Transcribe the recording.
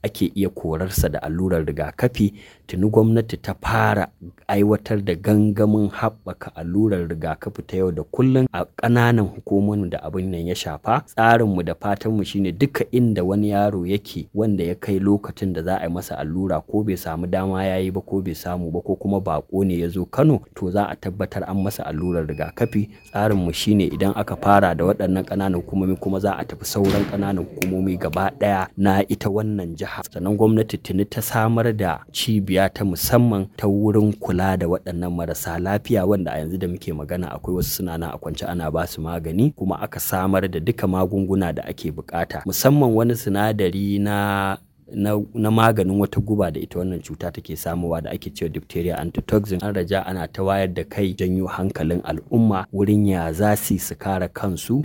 ake iya korarsa da allurar rigakafi tuni gwamnati ta fara aiwatar da gangamin haɓaka allurar rigakafi ta yau da kullum a ƙananan hukumomin da abin nan ya shafa tsarinmu da fatanmu shine duka inda wani yaro yake wanda ya kai lokacin da za a yi masa allura ko bai samu dama ya yi ba ko bai samu ba ko kuma bako ne ya zo kano to za a tabbatar an masa allurar rigakafi tsarinmu shine idan aka fara da waɗannan ƙananan hukumomi kuma za a tafi sauran ƙananan hukumomi gaba ɗaya na ita wannan jiha sannan gwamnati tuni ta samar da cibiya ta musamman ta wurin kula da waɗannan marasa lafiya wanda a yanzu da muke magana akwai wasu suna nan a kwance ana ba su magani kuma aka samar da duka magunguna da ake bukata musamman wani sinadari na na, na maganin wata guba da ita wannan cuta take samuwa da ake cewa diphtheria antitoxin an raja ana ta wayar da kai janyo hankalin al'umma wurin ya za su kare kansu